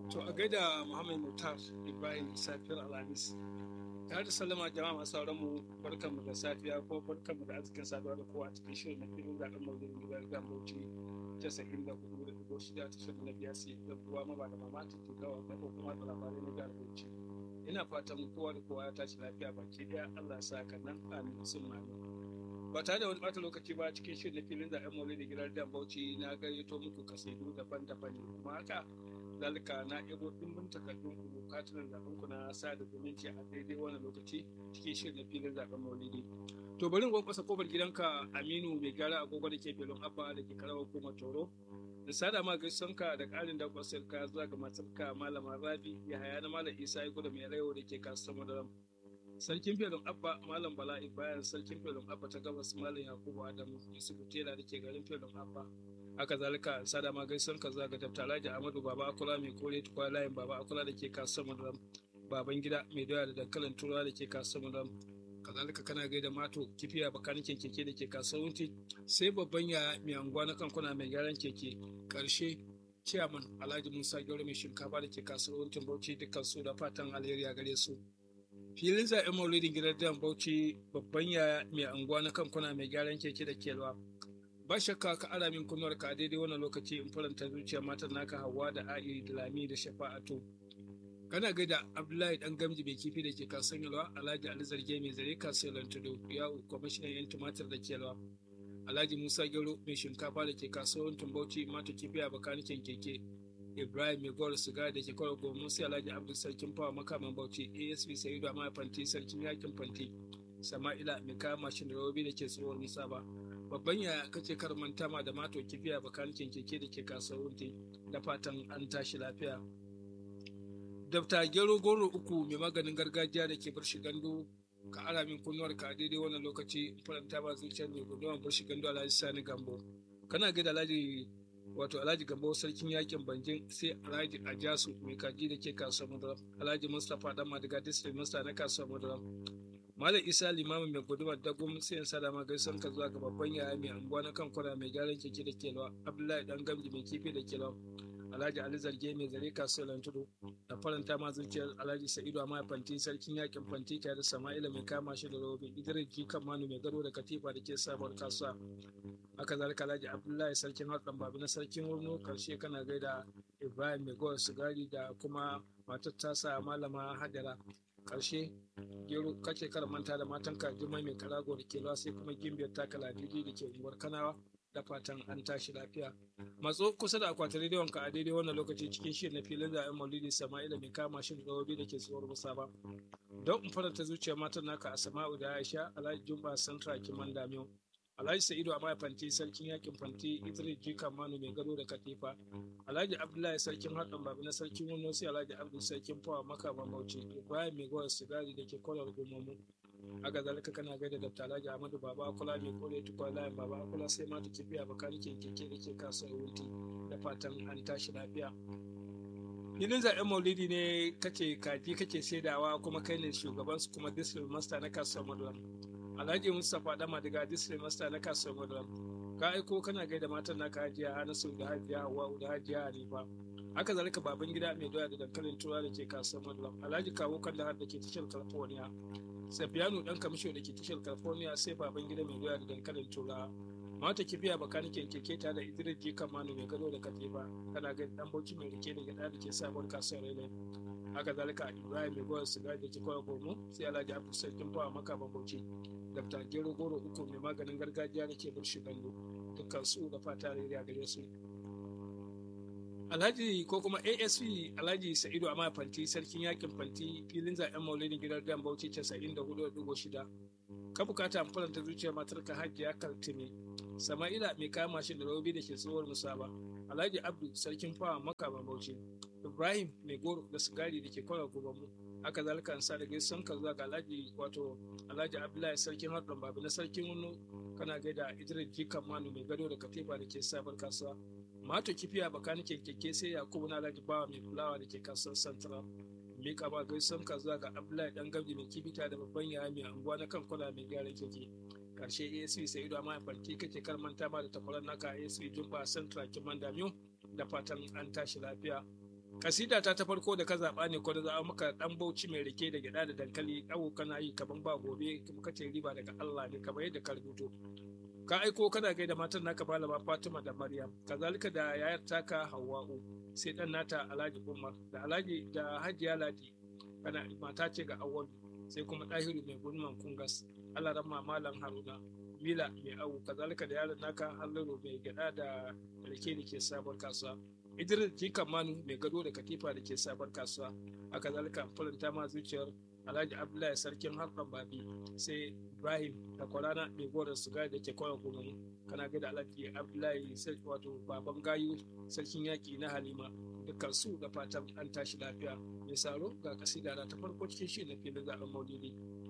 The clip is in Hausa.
To a gaida Muhammad Mutar Ibrahim safiyar Alhamis. Tare da sallama jama'a masu sauran mu barkanmu da safiya ko barkanmu da arzikin saduwa da kowa a cikin shirin na filin zaɓen maulidin gidan gidan Bauchi casa'in da hudu da dubu shida ta shirin na biyar sai da ruwa ma ba da mamaki ke gawa da kuma da labarai na jihar Bauchi. Ina fatan kowa da kowa ya tashi lafiya baki ɗaya Allah ya sa ka nan amin sun mami. Ba tare da wani ɓata lokaci ba cikin shirin na filin zaɓen maulidin gidan gidan Bauchi na gayyato muku kasidu daban-daban ne kuma haka zalika na ɗebo ɗimbin takardun ku katunan zaɓen ku na sa da zumunci a daidai wannan lokaci cikin shirin na filin zaɓen maulidi to bari in kwankwasa kofar gidanka aminu mai gyara agogo da ke belon abba da ke karawar kuma toro da sada ma gaisonka da ƙarin da kwasar ka zuwa ga matarka malama rabi ya haya na malam isa ya gudu mai rayo da ke kasuwar madaram sarkin belon abba malam bala bayan sarkin belon abba ta gabas malam yakubu adamu yusufu tela da ke garin belon abba haka zalika sada ma gaisan ka zaga dabta alhaji ahmadu baba akula mai kore tukwa layin baba akula da ke kasuwar madaram baban gida mai doya da dankalin turawa da ke kasuwar madaram kazalika kana gaida mato kifiya bakanikin keke da ke kasuwar wunti sai babban ya mai anguwa na kankuna mai gyaran keke karshe ciyaman alhaji musa gyauro mai shinkafa da ke kasuwar wuntin bauchi dukkan su da fatan alheri a gare su filin zaɓen maulidin gidan jan bauchi babban ya mai anguwa na kankuna mai gyaran keke da kelwa ba shakka ka ara min kunnuwar ka daidai wannan lokaci in faranta zuciya matan naka hawa da a'i da lami da shafa'atu kana gaida abdullahi dan gamji mai kifi da ke kasan yalwa alhaji ali zarge mai zare kasuwar tudu yawo kwamishinan yan tumatir da ke yalwa alhaji musa gero mai shinkafa da ke kasuwar tumbauci mata kifi a bakanikin keke ibrahim mai gowar siga da ke kwaro gomu sai alhaji abdul sarkin fawa makaman bauchi asp sayidu a fanti sarkin yakin fanti sama'ila mai kayan mashin da robobi da ke tsohon nisa ba babban ya kace kar manta ma da mato kifiya bakanikin keke da ke kasuwar da fatan an tashi lafiya Dabta gero goro uku mai maganin gargajiya da ke barshi gando ka ara min kunnuwar ka daidai wannan lokaci in faranta ba zuciyar mai gudunwa barshi gando alhaji sani gambo kana ga da alhaji wato alhaji gambo sarkin yakin banjin sai alhaji ajasu mai kaji da ke kasuwar madara alhaji mustapha dan madiga district master na kasuwar madara malam isa limamin mai guduma da gwamnati sai sa da magaisan ka zuwa ga babban yaya mai anguwa na kan kwana mai gyaran keke da kelwa abdullahi dan gamji mai kifi da kelwa Alhaji Ali Zarge mai zare kasuwar tudu da faranta ma zuciyar Alhaji Sa'idu amma fanti sarkin yakin fanti tare da Sama'ila mai kama shi da robe Idris Jikan Manu mai gado da katifa da ke sabuwar kasuwa haka zalika Alhaji Abdullahi sarkin Hatsan Babi na sarkin Wurno karshe kana gaida Ibrahim mai gowar sigari da kuma matar tasa malama Hajara karshe gero kace kar manta da matanka Jummai mai karago da ke sai kuma gimbiyar takala didi da ke unguwar Kanawa da fatan an tashi lafiya. Matso kusa da akwatin rediyon ka a daidai wannan lokaci cikin shirin na filin zaɓen Maulidi Sama'ila mai kama shi da da ke tsohuwar musa ba. Don in faranta zuciyar matan naka a Sama'u da Aisha Alhaji Jumba Santra Kiman Damiyo. Alhaji Sa'idu Amaya Fanti Sarkin Yakin Fanti Idris Jika Manu mai gado da Katifa. Alhaji Abdullahi Sarkin Haɗin Babi na Sarkin Wano sai Alhaji Abdul Sarkin Fawa Makama Bauchi. Ibrahim mai gowar sigari da ke kwalar gumomu. haka zalika kana gaida da Alhaji Ahmadu Baba Akula mai kore tukwa layin Baba Akula sai ma ta kibiya bakanikin keke da ke kasuwar wuti da fatan an tashi lafiya. Filin zaɓen maulidi ne kake kaji kake saidawa kuma kai ne shugaban su kuma district master na kasuwar Madulam. Alhaji Mustapha Dama daga district master na kasuwar Madulam. Ka aiko kana gaida matan naka hajiya Hanasu da hajiya Hawwa da hajiya Hanifa. haka zalika baban gida mai doya da dankalin tura da ke kasuwar Madulam. Alhaji Kawo Kandahar da ke tashar California. Safiyanu dan kamisho da ke tashar California sai baban gida mai doya da dankalin tura. Mata kibiya bakanikin keke ta da Idris Jikan Manu mai gado da katifa. Kana ga dan bauchi mai rike da gida da ke sabuwar kasuwar Rele. Haka zalika Ibrahim mai goyar siga da ke kawai gomo sai Alhaji Abdul Sarkin Fawa maka bauchi. Dr. Gero Goro uku mai maganin gargajiya da ke burshi gando. Dukkan su da fata rere a gare su. Alhaji ko kuma ASP Alhaji Sa'idu Amma Fanti sarkin yakin Fanti filin zaben maulidin gidan Dan Bauchi 94.6 ka bukata faranta zuciyar matar ka Hajiya Kaltime Sama'ila mai kama mashin da robi da ke tsohuwar musaba Alhaji Abdu sarkin fawa makaman Bauchi Ibrahim mai goro da sigari da ke kwara gobanmu haka zalika an sa da gaisan ka zuwa ga Alhaji wato Alhaji Abdullahi sarkin Hadron Babu na sarkin Wano kana gaida Idris Jikan Manu mai gado da katifa da ke sabar kasuwa mato kifiya bakanike keke sai yakubu na alhaji bawa mai fulawa da ke kasuwar central mika ba gaisan ka zuwa ga abdullahi dan gamji mai kibita da babban yaya mai anguwa na kan kula mai gyara keke karshe asp sai ido amma farki kake kar manta ma da takwarar naka asp jumba central kiman damiyo da fatan an tashi lafiya kasida ta ta farko da ka zaɓa ne ko da za maka ɗan bauchi mai rike da gyaɗa da dankali abu kana yi kaman ba gobe kuma kace riba daga Allah ne kamar yadda ka rubuto ka aiko kana gaida matan naka malama Fatima da Maryam kazalika da yayar taka Hawwa'u sai dan nata Alhaji Umar da Alhaji da Hajiya Ladi kana mata ce ga Awwal sai kuma Dahiru mai gurman kungas Allah ramma malam Haruna Mila mai awu kazalika da yaron naka Halliru mai gyada da rake da ke sabon kasuwa Idris Jikan Manu mai gado da katifa da ke sabon kasuwa haka zalika faranta ma zuciyar Alhaji Abdullahi sarkin harkar babi sai Ibrahim da kwarana mai goron sigari da ke kwanan gumin kana da Alhaji Abdullahi sarki wato baban gayu sarkin yaki na Halima dukkan su da fatan an tashi lafiya mai saro ga kasida ta farko cikin shi na filin zaben maulidi